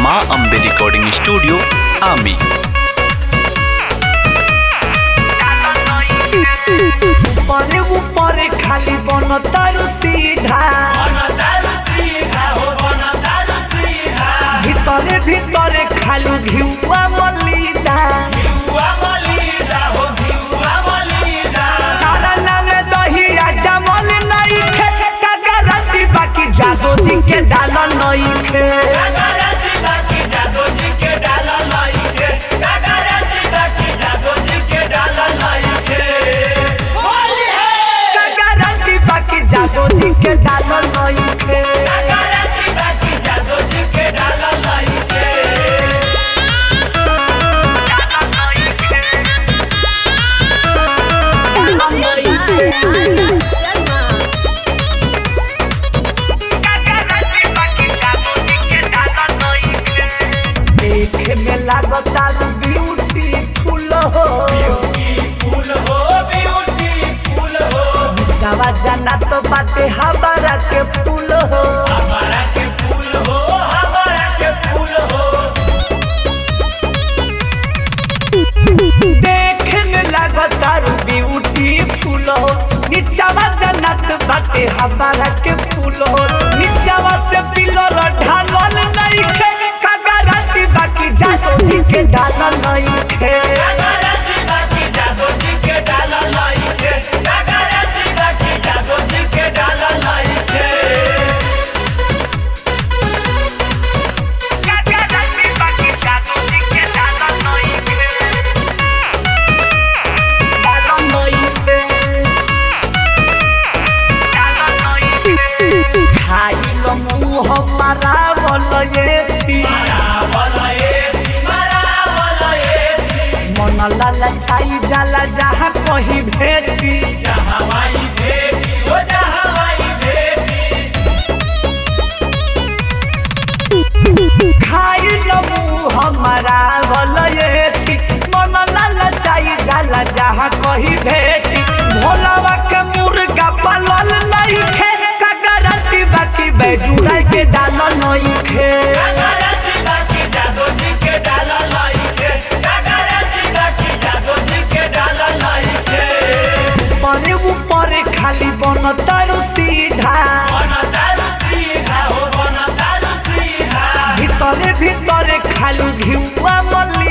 माँ Ambe recording studio आमी परे ऊपरे खाली बन तारू सीधा ভিতরে ভিতরে খালু ঘিউয়া মলিদা তারা নামে দহিয়া জামল নাই খে কাকা রাতি বাকি জাদো জিকে ডাল নই খে কাকা রাতি বাকি জাদো জিকে ডাল নই খে देखे में लागता ब्यूटीफुल हो जावा जाना तो बाटे हमारा के फूल हो देखे में लागता ब्यूटीफुल हो नीचावा जन्नत बाटे हमारा के फूल हो नीचावा से पिलर ढालल नहीं खे कागा राती बाकी जादो जी के ढालल नहीं खे कागा राती बाकी जादो जी के ढालल नहीं खे ढालल नहीं खे ढालल नहीं खे खाइल मुँह हमारा बोल ये मन लाला छाई जाला जहाँ कहीं भेटी खाई लबू हमारा भलयेती मन लाला छाई जाला जहाँ कहीं भेटी भोलावा के मुर्गा पालल नहीं खे कगरती बाकी बैजुड़ा के डालल नहीं खे परे ऊपरे खाली बन तारू सीधा ভিতরে ভিতরে খালু ঘিউয়া মল্লি